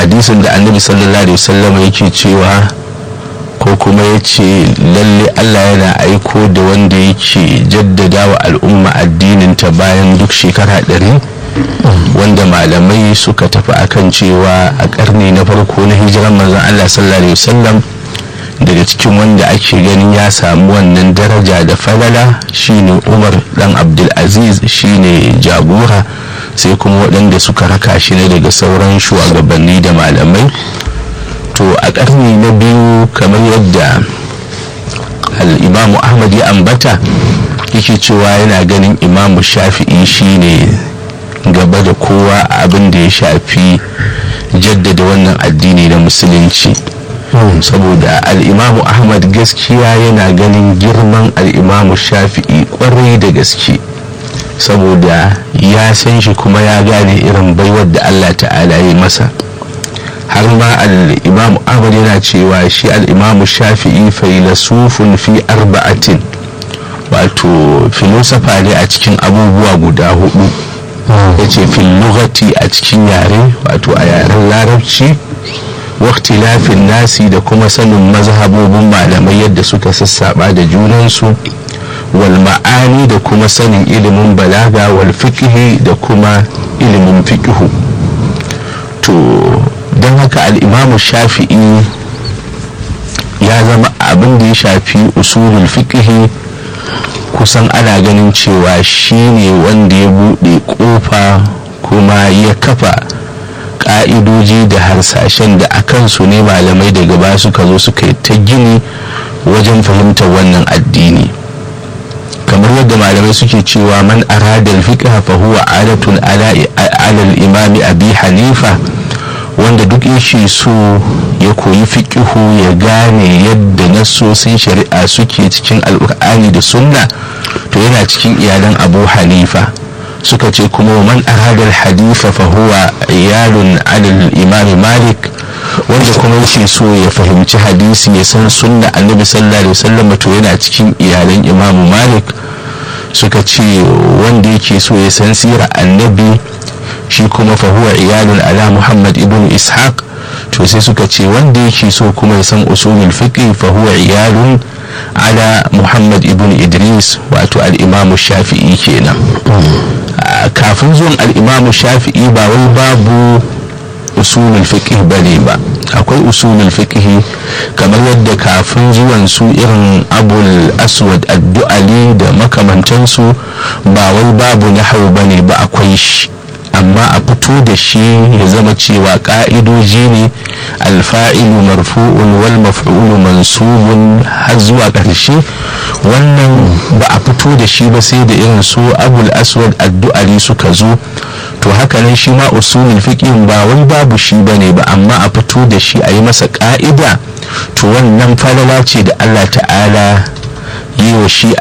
hadisin da annabi sallallahu alaihi wasallam yake cewa ko kuma ya ce lalle allah yana aiko da wanda yake jaddada wa al'umma addininta bayan duk shekara ɗari wanda malamai suka tafi akan cewa a ƙarni na farko na hijiran manzon allah sallallahu alaihi wasallam daga cikin wanda ake ganin ya samu wannan daraja da falala shine umar dan abdulaziz shine jagora sai kuma waɗanda suka raka shi ne daga sauran shugabanni da malamai to a ƙarni na biyu kamar yadda al'imamu ahmad ya ambata yake cewa yana ganin imamu shafi'i shine gaba da kowa abin da ya shafi jaddada wannan addini na musulunci saboda al'imamu ahmad gaskiya yana ganin girman al'imamu shafi'i kwarai da gaske saboda ya san shi kuma ya gane irin baiwar da allah ta'ala ya masa har ma al'imamu ahmad yana cewa shi al'imamu shafi'i failasufun fi arba'atin wato filosofa ne a cikin abubuwa guda hudu ya ce filugati a cikin yare wato a yaren larabci waktilafin nasi da kuma sanin mazhabobin malamai yadda suka sassaba da junansu wal ma'ani da kuma sanin ilimin balaga wal fiqhi da kuma ilimin fiqhu to don haka al'imamu shafi'i ya zama abin da ya shafi usulul fiqhi kusan ana ganin cewa shi ne wanda ya buɗe ƙofa kuma ya kafa ƙa'idoji da harsashen da a kansu ne malamai daga ba suka zo suka yi ta gini wajen fahimtar wannan addini kamar yadda malamai suke cewa man aradal fiqha fa huwa adatun ala al-imami abi hanifa wanda duk yake so ya koyi fiƙihu ya gane yadda nassosin shari'a suke cikin alƙur'ani da sunna to yana cikin iyalan abu hanifa suka ce kuma man aradar hadifa fa huwa iyalun alal imam malik wanda kuma yake so ya fahimci hadisi ya san sunna annabi sallallahu alaihi wasallam to yana cikin iyalan imam malik suka ce wanda yake so ya san sirar annabi shi kuma fahuwa iyalun ala muhammad ibn ishaq to sai suka ce wanda yake so kuma ya san usulul fiqh fahuwa iyalun ala muhammad ibn idris wato al'imamu shafi'i kenan kafin zuwan al'imamu shafi'i ba wai babu usulul fiqh bane ba akwai usulul fiqh kamar yadda kafin zuwan su irin abul aswad addu'ali da makamantansu ba wai babu nahwu bane ba akwai shi amma a fito da shi ya zama cewa ka'idoji ne alfa'ilu marfu'un wal maf'ulu mansubun har zuwa ƙarshe wannan ba a fito da shi ba sai da irin su abul aswad addu'ari suka zo to haka nan shi ma usulul fiqh ba wai babu shi bane ba amma a fito da shi a yi masa ka'ida to wannan falala ce da Allah ta'ala yi wa shi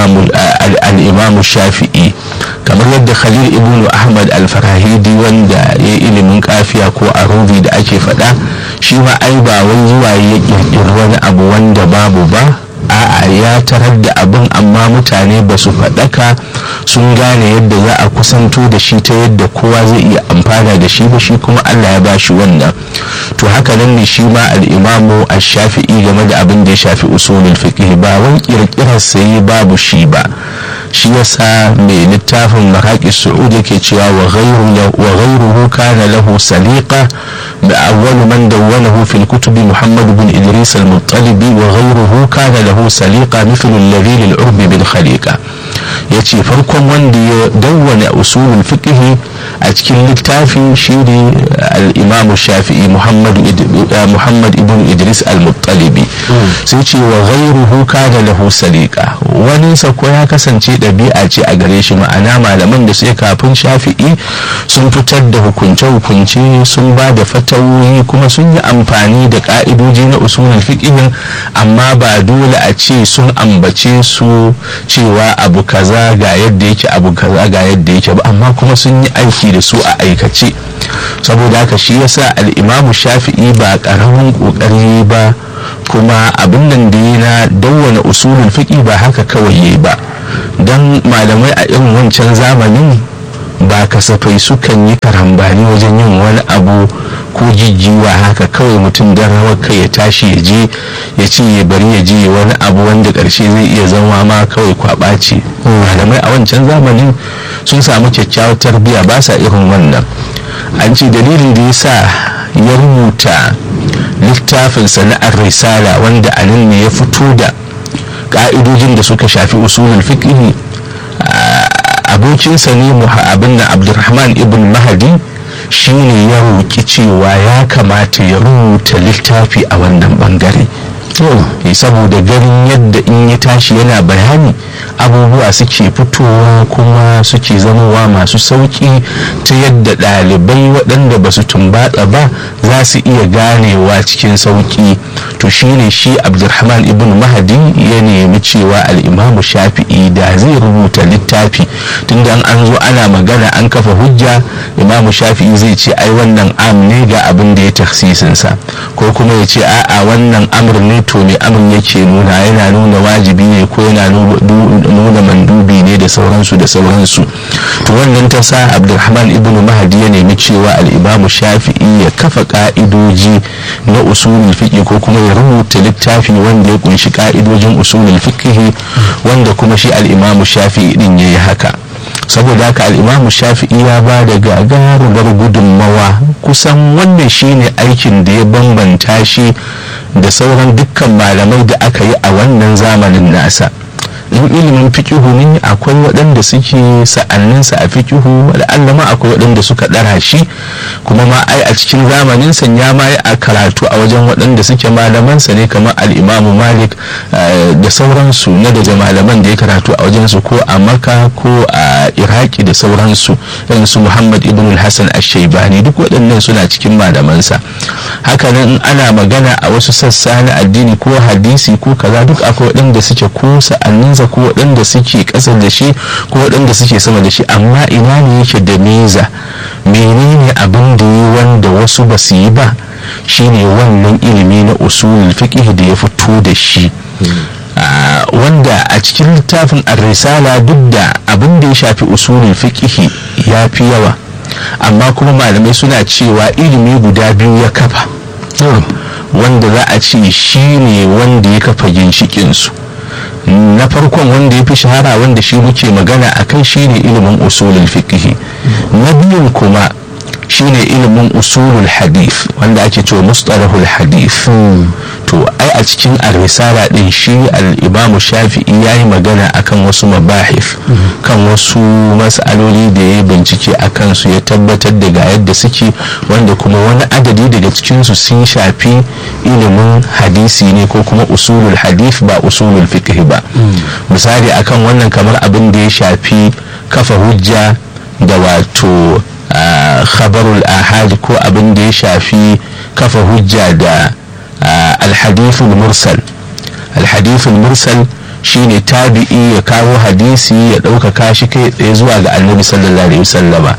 al'imamu shafi'i kamar yadda khalil ibn ahmad al-farahidi wanda ya ilimin kafiya ko arubi da ake faɗa shi ma ai ba wai zuwa ya ƙirƙiri wani abu wanda babu ba a'a ya tarar da abin amma mutane ba su faɗaka sun gane yadda za a kusanto da shi ta yadda kowa zai iya amfana da shi ba shi kuma allah ya ba shi wannan to haka nan ne shi ma al'imamu a shafi'i game da abin da ya shafi usulul fiqh ba wai kirkirar sai babu shi ba shi yasa mai littafin maraƙi su'ud yake cewa wa ghayruhu kana lahu saliqa da awwalu man dawwanahu fil kutubi muhammad bin idris al-muttalibi wa ghayruhu kana lahu saliqa mithlu alladhi lil urbi bil khaliqa yace farkon wanda ya dawwana usulul fiqh a cikin littafin shi ne al-imam shafi'i muhammad muhammad ibn idris al-muttalibi sai ce wa ghayruhu kana lahu saliqa wani sa ko ya kasance ɗabi'a ce a gare shi ma'ana malaman da sai kafin shafi'i sun fitar da hukunce-hukunce sun ba da fatawoyi kuma sun yi amfani da ka'idoji na usulul fiqhin amma ba dole a ce sun ambace su cewa abu kaza ga yadda yake abu kaza ga yadda yake ba amma kuma sun yi aiki da su a aikace saboda haka shi yasa al'imamu shafi'i ba ƙaramin ƙoƙari ba kuma abin nan da yi na dawwana usulul fiqi ba haka kawai yi ba don malamai a irin wancan zamanin ba kasafai sukan yi karambani wajen yin wani abu ko jijjiwa haka kawai mutum don rawar kai ya tashi ya je ya ce ya bari ya je wani abu wanda ƙarshe zai iya zama ma kawai kwaɓa ce malamai a wancan zamanin sun samu kyakkyawar tarbiyya ba sa irin wannan an ce dalilin da ya sa ya rubuta littafin sana'ar risala wanda a nan ne ya fito da ka'idojin da suka shafi usulul fiqh abokinsa ne abin na abdurrahman ibn mahadi shine ya roƙi cewa ya kamata ya rubuta littafi a wannan bangare saboda ganin yadda in ya tashi yana bayani abubuwa suke fitowa kuma suke zamowa masu sauƙi ta yadda ɗalibai waɗanda ba su tumbatsa ba za su iya ganewa cikin sauƙi to shine shi abdulrahman ibn mahadi ya nemi cewa al'imamu shafi'i da zai rubuta littafi tunda an zo ana magana an kafa hujja imamu shafi'i zai ce ai wannan am ne ga abin da ya taksisinsa ko kuma ya ce a'a wannan amr ne to ne amr yake nuna yana nuna wajibi ne ko yana nuna mandubi ne da sauransu da sauransu to wannan ta sa abdulrahman ibn mahadi ya nemi cewa al'imamu shafi'i ya kafa ka'idoji na usulul fiqh ko kuma ya rubuta littafi wanda ya kunshi ka'idojin usulul fiqh wanda kuma shi al'imamu shafi'i din yayi haka saboda haka al'imamu shafi'i ya ba da gagarumar gudunmawa kusan wannan shine aikin da ya bambanta shi da sauran dukkan malamai da aka yi a wannan zamanin nasa in ilimin fikihu ne akwai waɗanda suke sa'anninsa a fikihu Allah ma akwai waɗanda suka ɗara shi kuma ma ai a cikin zamanin san ya ma a karatu a wajen waɗanda suke malamansa ne kamar al'imamu malik da sauransu na daga malaman da ya karatu a wajensu ko a maka ko a iraki da sauransu irin su muhammad ibn hassan ashaibani duk waɗannan suna cikin malamansa hakanan ana magana a wasu sassa na addini ko hadisi ko kaza duk akwai waɗanda suke ko sa'anninsa ko waɗanda suke ƙasa da shi ko waɗanda suke sama da shi amma ina ne yake da meza menene abin da yi wanda wasu ba su yi ba shine wannan ilimi na usulul fiqh da ya fito da shi wanda a cikin littafin ar-risala duk da abin da ya shafi usulul fiqh ya fi yawa amma kuma malamai suna cewa ilimi guda biyu ya kafa wanda za a ce shi ne wanda ya kafa ginshikinsu na farkon wanda ya fi shahara wanda shi muke magana a kai shine ilimin usulul fiqh na biyun kuma shine ilimin usulul hadith wanda ake cewa mustalahul hadith to ai a cikin ar-risala din shi al-imamu shafi'i yayi magana akan wasu mabahif kan wasu mas'aloli da ya bincike akan su ya tabbatar da ga yadda suke wanda kuma wani adadi daga cikin su sun shafi ilimin hadisi ne ko kuma usulul hadith ba usulul fiqh ba misali akan wannan kamar abin da ya shafi kafa hujja da wato khabarul ahad ko abin da ya shafi kafa hujja da alhadithul mursal alhadithul mursal shine tabi'i ya kawo hadisi ya ɗaukaka shi kai tsaye zuwa ga annabi sallallahu alaihi wasallama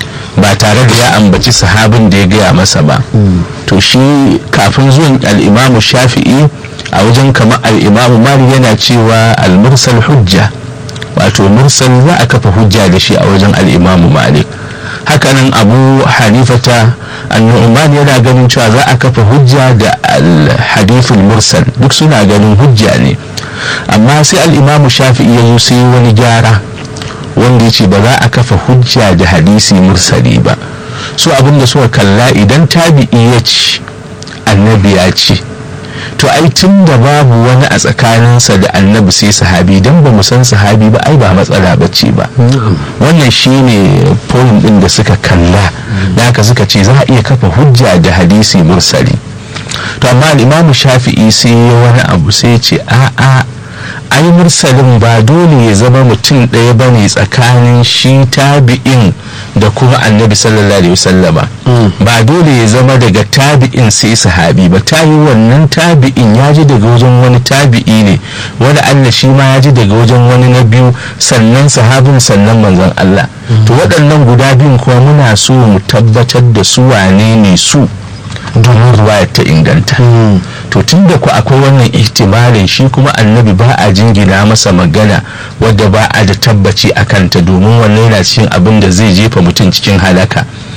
ba tare da ya ambaci sahabin da ya gaya masa ba to shi kafin zuwan al'imamu shafi'i a wajen kamar al'imamu mali yana cewa al-mursal hujja wato mursal za a kafa hujja da shi a wajen al'imamu malik hakanan abu hanifata annu'man yana ganin cewa za a kafa hujja da al-hadithul mursal duk suna ganin hujja ne amma sai al-imamu shafi'i ya zo sai wani gyara wanda ya ce ba za a kafa hujja da hadisi mursali ba su abin da suka kalla idan tabi'i ya ci annabi ya ce to ai tun da babu wani a tsakaninsa da annabi sai sahabi don ba mu san sahabi ba ai ba matsala ba ce ba wannan shine point din da suka kalla da haka suka ce za a iya kafa hujja da hadisi mursali to amma imamu shafi'i sai ya wani abu sai ce a'a ai mursalin ba dole ya zama mutum ɗaya ba ne tsakanin shi tabi'in da kuma annabi sallallahu alaihi wasallama ba dole ya zama daga tabi'in sai sahabi ba ta yi wannan tabi'in ya ji daga wajen wani tabi'i ne wani allah shi ma ya ji daga wajen wani na biyu sannan sahabin sannan manzon allah to waɗannan guda biyun kuma muna so mu tabbatar da su wane ne su domin ruwaya ta inganta to tun da ku akwai wannan ihtimalin shi kuma annabi ba a jingina masa magana wadda ba a da tabbaci a kanta domin wannan yana cikin abin da zai jefa mutum cikin halaka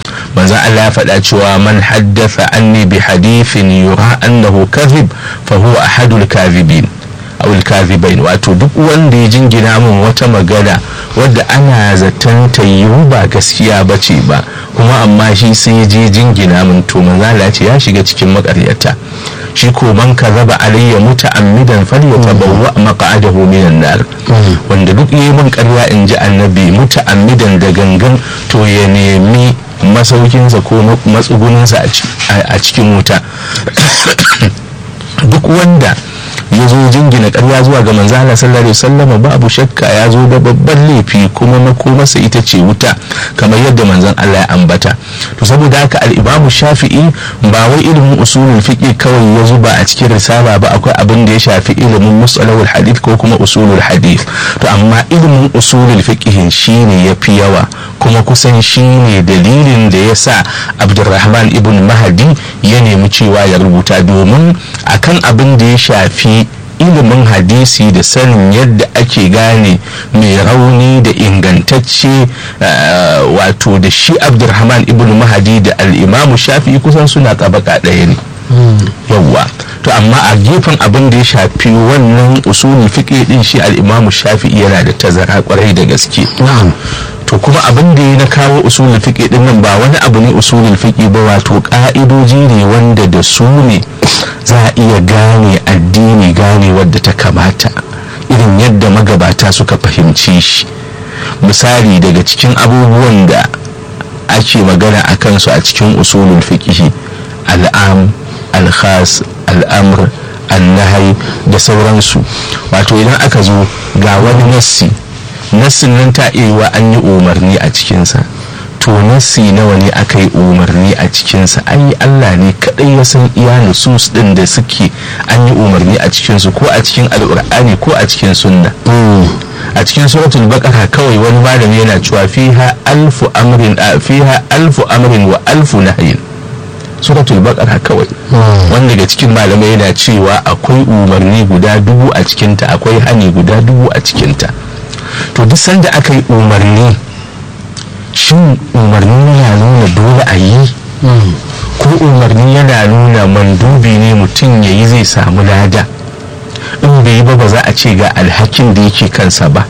manzon Allah ya faɗa cewa man haddatha anni bi hadithin yura annahu kadhib fa huwa ahadul kadhibin awul kadhibain wato duk wanda ya jingina min wata magana wadda ana zaton ta yiwu ba gaskiya ba ce ba kuma amma shi sai ya je jingina min to manzo Allah ce ya shiga cikin makaryata shi ko man kazaba alayya muta'ammidan falyatabawwa maq'adahu minan nar wanda duk yayi min ƙarya in ji annabi muta'ammidan da gangan to ya nemi masaukinsa ko matsuguninsa a cikin wuta duk wanda ya zo jingina karya zuwa ga manzo Allah sallallahu alaihi wasallam babu shakka ya zo da babban laifi kuma makomarsa ita ce wuta kamar yadda manzon Allah ya ambata to saboda haka al-Imam Shafi'i ba wai ilimin usulul fiqh kawai ya zuba a cikin risala ba akwai abin da ya shafi ilimin mustalahul hadith ko kuma usulul hadith to amma ilimin usulul fiqh shine yafi yawa kuma kusan shine dalilin da ya sa Abdulrahman ibn Mahdi ya nemi cewa ya rubuta domin akan abin da ya shafi ilimin hadisi da sanin yadda ake gane mai rauni da ingantacce wato da shi abdulrahman ibn mahadi da al'imamu shafi kusan suna tabaka ɗaya ne yawwa to amma a gefen abin da ya shafi wannan usulul fiqh din shi al'imamu shafi yana da tazara kwarai da gaske to kuma abin da ya na kawo usulul fiqh din nan ba wani abu ne usulul fiqh ba wato ka'idoji ne wanda da su ne za a iya gane addini gane wadda ta kamata irin yadda magabata suka fahimci shi misali daga cikin abubuwan da ake magana a kansu a cikin usulul fiqh al'am al-khas al'amr al-nahai da sauransu wato idan aka zo ga wani nassi nassin nan ta iya an yi umarni a cikinsa to nassi nawa ne aka yi umarni a cikinsa ai Allah ne kadai ya san iya nusus din da suke an yi umarni a cikinsu ko a cikin al'ur'ani ko a cikin sunna a cikin suratul baqara kawai wani malami yana cewa fiha alfu amrin fiha alfu amrin wa alfu nahyin suratul baqara kawai wanda daga cikin malamai yana cewa akwai umarni guda dubu a cikinta akwai hani guda dubu a cikinta to duk sanda aka yi umarni shin umarni yana nuna dole a yi ko umarni yana nuna mandubi ne mutum ya yi zai samu lada in bai yi ba ba za a ce ga alhakin da yake kansa ba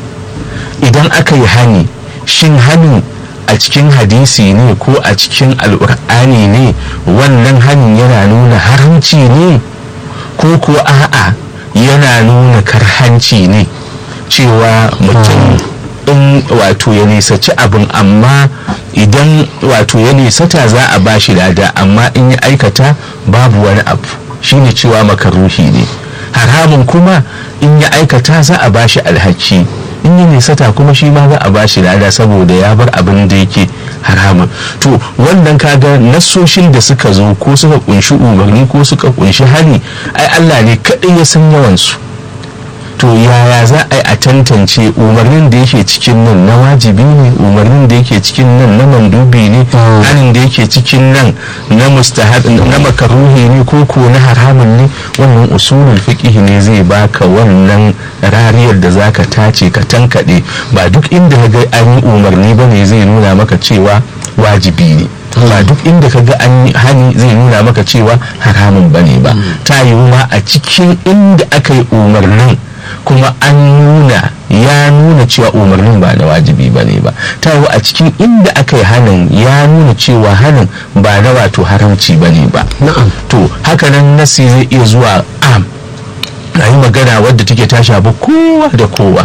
idan aka yi hani shin hanin a cikin hadisi ne ko a cikin al'ur'ani ne wannan hanin yana nuna haramci ne ko kuwa a'a yana nuna karhanci ne cewa mutum in wato ya nisaci abin amma idan wato ya nisata za a bashi lada amma in ya aikata babu wani abu shine cewa makaruhi ne haramun kuma in ya aikata za a bashi alhaki in ya nisata kuma shi ma za a bashi lada saboda ya bar abin da yake haramun to wannan kaga nassoshin da suka zo ko suka kunshi umarni ko suka kunshi hali ai Allah ne kaɗai ya san yawansu to yaya za a yi a tantance umarnin da yake cikin nan na wajibi ne umarnin da yake cikin nan na mandubi ne hanin da yake cikin nan na mustahab na makaruhi ne ko ko na haramun ne wannan usulul fiqh ne zai baka wannan rariyar da zaka tace ka tankade ba duk inda ka ga an yi umarni bane zai nuna maka cewa wajibi ne ba duk inda ka ga an yi hani zai nuna maka cewa haramun bane ba ta yiwu ma a cikin inda aka yi umarnin kuma an nuna ya nuna cewa umarnin ba na wajibi ba ne ba ta a cikin inda aka yi hannun ya nuna cewa hannun ba na wato haramci ba ne ba to hakanan nasi zai iya zuwa am a yi magana wadda take ta shafi kowa da kowa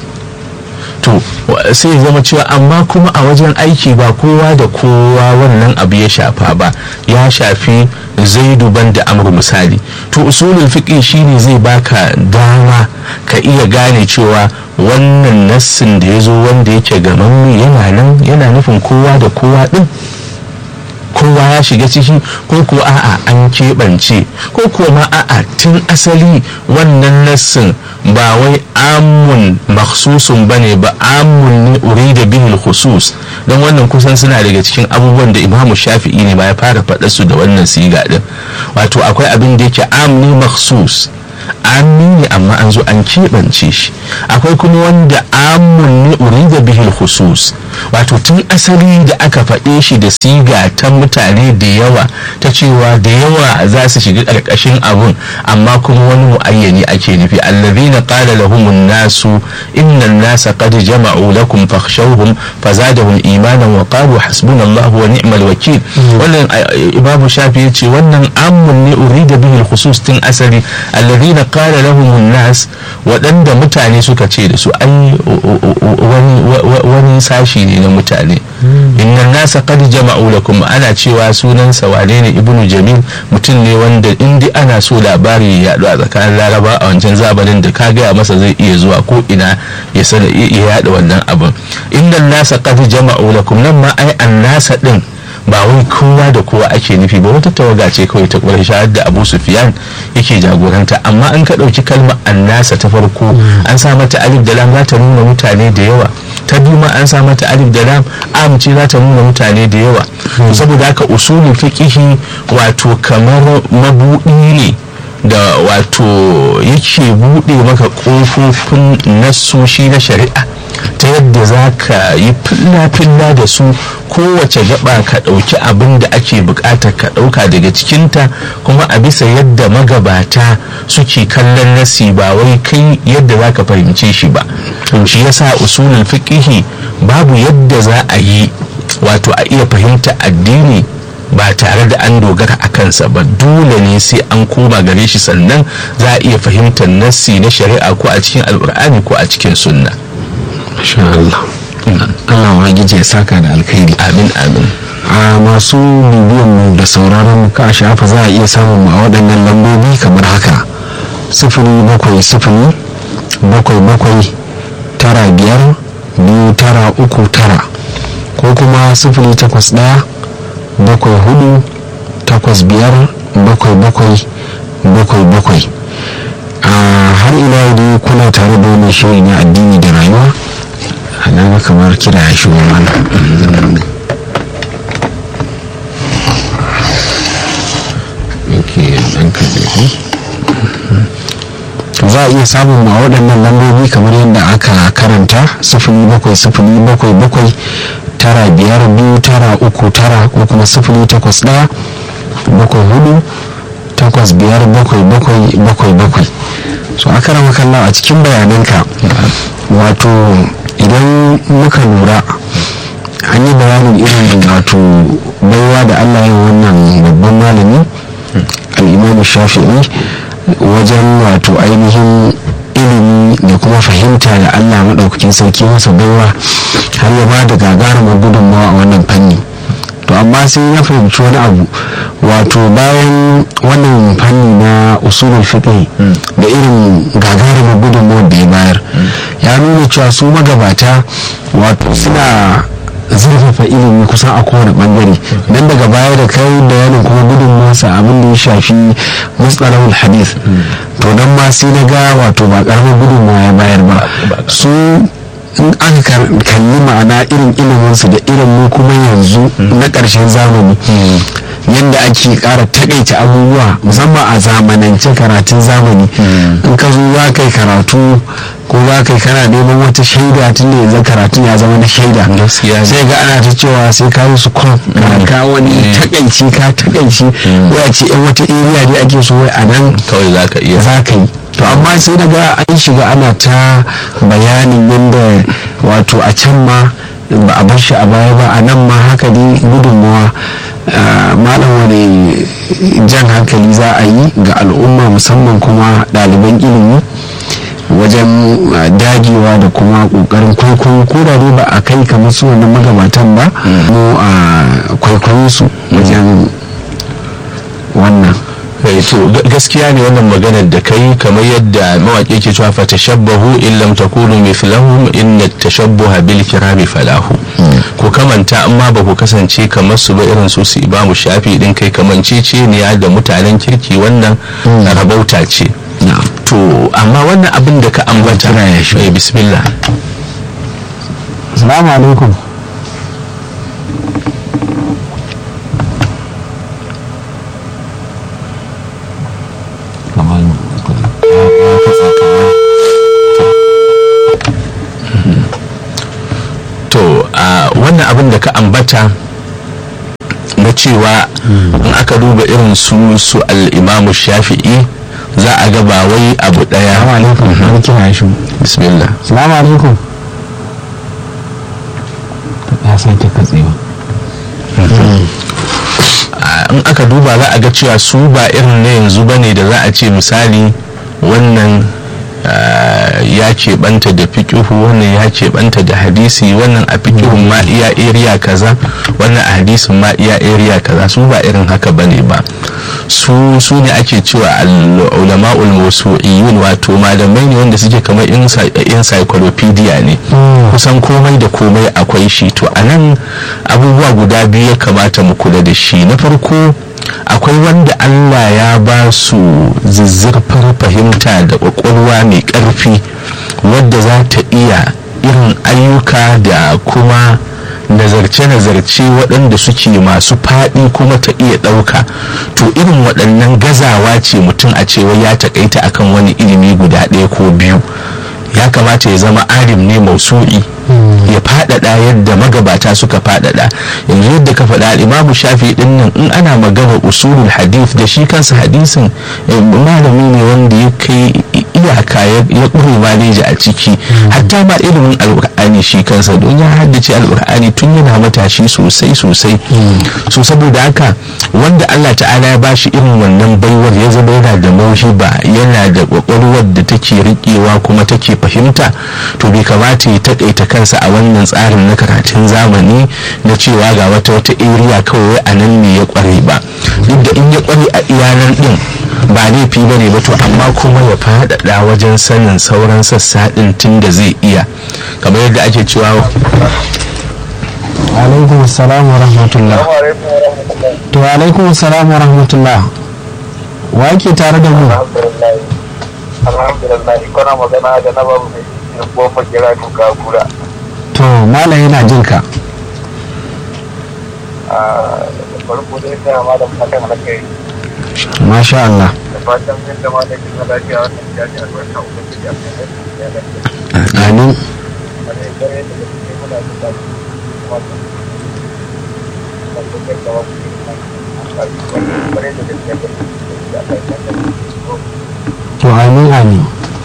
to sai zama cewa amma kuma a wajen aiki ba kowa da kowa wannan abu ya shafa ba ya shafi zaidu ban da amru misali to usulul fiqh shine zai baka dama ka iya gane cewa wannan nassin da ya zo wanda yake gaman yana nan yana nufin kowa da kowa din kowa ya shiga ciki ko kuwa a'a an keɓance ko kuwa ma a'a tun asali wannan nassin ba wai amun maksusun ba ne ba amun ne urida bihil khusus don wannan kusan suna daga cikin abubuwan da imamu shafi'i ne ba ya fara faɗa su da wannan siga din wato akwai abin da yake am ne maksus amni ne amma an zo an keɓance shi akwai kuma wanda amun ne urida bihil khusus wato tun asali da aka faɗe shi da siga ta mutane da yawa ta cewa da yawa za su shiga ƙarƙashin abun amma kuma wani mu'ayyani ake nufi allazina qala lahumun nasu innan nasa qad jama'u lakum fakhshawhum fazadahum imanan wa qalu hasbunallahu wa ni'mal wakil wannan imamu shafi yace wannan amun ne urida bihi khusus tun asali allazina qala lahumun nas waɗanda mutane suka ce da su ai wani sashi ne na mutane innan nasa qad jama'u lakum ana cewa sunansa wane ne ibnu jamil mutum ne wanda indi ana so labari ya yaɗu a tsakanin laraba a wancan zamanin da ka gaya masa zai iya zuwa ko ina ya sana iya yaɗa wannan abin innan nasa qad jama'u lakum nan ma ai an nasa din ba wai kowa da kowa ake nufi ba wata tawaga ce kawai ta ƙwarar da abu sufiyan yake jagoranta amma an ka ɗauki kalmar annasa ta farko an sa mata alif da lam za ta nuna mutane da yawa ta biyu ma an sa mata alif da lam am ce za ta nuna mutane da yawa saboda haka usulul fiqihi wato kamar mabuɗi ne da wato yake buɗe maka ƙofofin nassoshi na shari'a ta yadda za ka yi filla-filla da su kowace gaba ka ɗauki abin da ake buƙatar ka ɗauka daga cikinta kuma a bisa yadda magabata suke kallon nasi ba wai kai yadda za ka fahimce shi ba shi yasa usulul fiqihi babu yadda za a yi wato a iya fahimta addini ba tare da an dogara a kansa ba dole ne sai an koma gare shi sannan za a iya fahimtar nassi na shari'a ko a cikin alkur'ani ko a cikin sunna Masha Allah. Allah Ubangiji ya saka da alkhairi. amin amin A masu bibiyan mu da sauraron mu ka shafa za a iya samun mu a waɗannan lambobi kamar haka. Sifili bakwai sifili bakwai bakwai tara biyar biyu tara uku tara ko kuma sifili takwas ɗaya bakwai hudu takwas biyar bakwai bakwai bakwai bakwai. a har ila dai kuna tare da wani shiri na addini da rayuwa na ga kamar kira ya shigo mana za a iya samun ma waɗannan lambobi kamar yadda aka karanta sifili bakwai sifili bakwai bakwai tara biyar biyu tara uku tara ko kuma sifili takwas ɗaya bakwai hudu takwas biyar bakwai bakwai bakwai bakwai so aka rama kallon a cikin bayananka wato idan muka lura an yi bayanin irin wato baiwa da allah ya wannan babban malami al'imamu shafi'i wajen wato ainihin ilimi da kuma fahimta da allah maɗaukakin sarki masa baiwa har ya ba da gagarumar gudunmawa a wannan fanni to amma sai ya fahimci wani abu wato bayan wannan fanni na usulul fiqh da irin gagarumar gudunmawar da ya bayar ya nuna cewa su magabata wato suna zurfafa ilimi kusan a kowane bangare dan daga baya da kai da yanin kuma gudunmawarsa abin da ya shafi mustalahul hadith to dan ma sai na ga wato ba karamin gudunmawa ya bayar ba su in aka kalli ma'ana irin iliminsu da irin mu kuma yanzu na ƙarshen zamani yadda ake ƙara takaita abubuwa musamman a zamanance karatun zamani in ka zo za ka yi karatu ko za ka yi kana neman wata shaida tun da yanzu karatun ya zama na shaida sai ga ana ta cewa sai ka yi su kwan ka wani takaici ka takaici ya ce yan wata area ne ake so wai a nan kawai za ka iya za ka yi to amma sai daga an shiga ana ta bayanin yadda wato a can ma ba a bar shi a baya ba a nan ma haka dai gudunmawa malam wani jan hankali za a yi ga al'umma musamman kuma ɗaliban ilimi wajen dagewa da kuma ƙoƙarin kwaikwayo ko da dai ba a kai kamar su wannan magabatan ba mu a kwaikwayo su wajen wannan to gaskiya ne wannan maganar da kai kamar yadda mawaƙi ke cewa fa tashabbahu in lam takunu mithlahum inna tashabbuha bil kirami falahu ko kamanta amma ba ku kasance kamar su ba irin su su imamu shafi din kai kamancece ne da mutanen kirki wannan rabauta ce to amma wannan abin da ka ambata eh bismillah assalamu alaikum to a abin da ka ambata na cewa in aka duba irin su su al'imamu shafi'i za a ga ba wai abu salamu daya alaikum wani kira shi bismillah salamu alaikum ya sake katsewa a- in aka duba za a ga cewa su ba irin na yanzu ba ne da za a ce misali wannan ah, ya keɓanta da fikihu wannan ya keɓanta da hadisi wannan a fikihun ma iya area kaza wannan a hadisin ma iya area kaza su ba irin haka ba ne ba su su ne ake cewa ulama ulmusu'iyun wato malamai ne wanda suke kamar encyclopedia ne kusan komai da komai akwai shi to a nan abubuwa guda biyu ya kamata mu kula da shi na farko akwai wanda allah ya ba su zizzirfar fahimta da kwakwalwa mai ƙarfi wadda za ta iya irin ayyuka da kuma nazarce-nazarce waɗanda suke masu faɗi kuma ta iya ɗauka to irin waɗannan gazawa ce mutum a cewa ya taƙaita akan wani ilimi guda ɗaya ko biyu ya kamata ya zama alim ne mausu'i ya faɗaɗa yadda magabata suka faɗaɗa yanzu yadda ka faɗa imamu shafi ɗin nan in ana magana usulul hadith da shi kansa hadisin eh, malami ne wanda ya kai iyaka ya ya ƙure maleji a ciki hatta ma ilimin alƙur'ani shi kansa don ya haddace alƙur'ani tun yana matashi sosai sosai so saboda haka wanda Allah ta'ala ya bashi irin wannan baiwar ya zama yana da mauhiba yana da kwakwalwar da take riƙewa kuma take fahimta to bai kamata ya taƙaita kansa a wannan tsarin na karatun zamani na cewa ga wata wata area kawai a nan ne ya ƙware ba duk da in ya ƙware a iyanar ɗin ba laifi ba ne ba to amma kuma ya faɗaɗa wajen sanin sauran sassa ɗin tun da zai iya kamar yadda ake cewa alaikum salam wa rahmatullah to alaikum salam wa rahmatullah wa yake tare da mu alhamdulillah kuna magana da na babu mai goma kira duka kura to malam yana jin ka a farko dai sai ma da fatan alkai masha Allah da fatan zai zama da kina lafiya wannan jaji albarka ubangiji a kan yadda ya lafiya amin a da dare da gaske muna da daɗi kuma da da kuka da wasu bare da gaske da da kai da to amin amin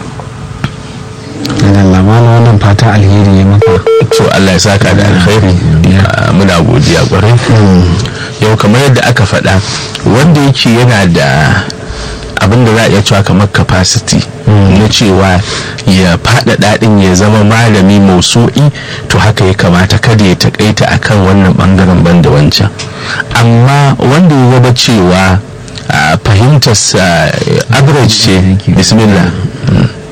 Allah malam wannan fata alheri ya maka to Allah ya saka da alkhairi Ah, muna godiya kwarai yau kamar yadda aka faɗa wanda yake yana da abin da za a iya cewa kamar capacity na cewa ya faɗaɗa ɗin ya zama malami mausu'i to haka ya kamata kada ya taƙaita akan wannan ɓangaren banda wancan amma wanda ya gaba cewa ah, fahimtarsa eh, average ce bismillah